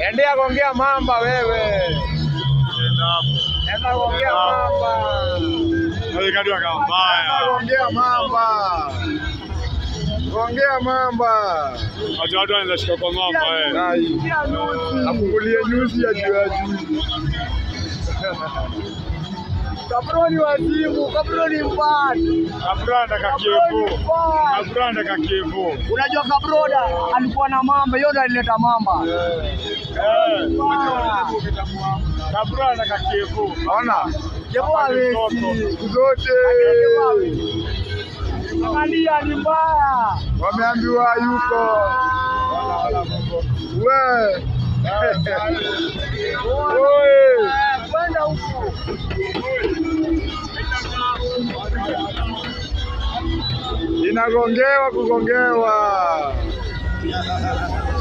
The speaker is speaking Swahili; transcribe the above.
Endea kuongea mamba wewe. Nenda hapo. Enda kuongea mamba. Hawekadiwa kama Enda mbaya. kuongea mamba. Kuongea mamba. Watu watu wanaweza shika kwa ng'ombe eh. Ai. Afungulie nyuzi ya juu ya juu. Kabroni wazimu, kabroni mbali. Kabranda kakivu. Kabranda kakivu. Unajua Kabroda alikuwa na mamba, yote alileta mamba. Eh. Kabranda kakivu. Ona Japo hawezi. siku zote Angalia ni mbaya. wameambiwa yuko we Oi. Kwenda huko. inagongewa kugongewa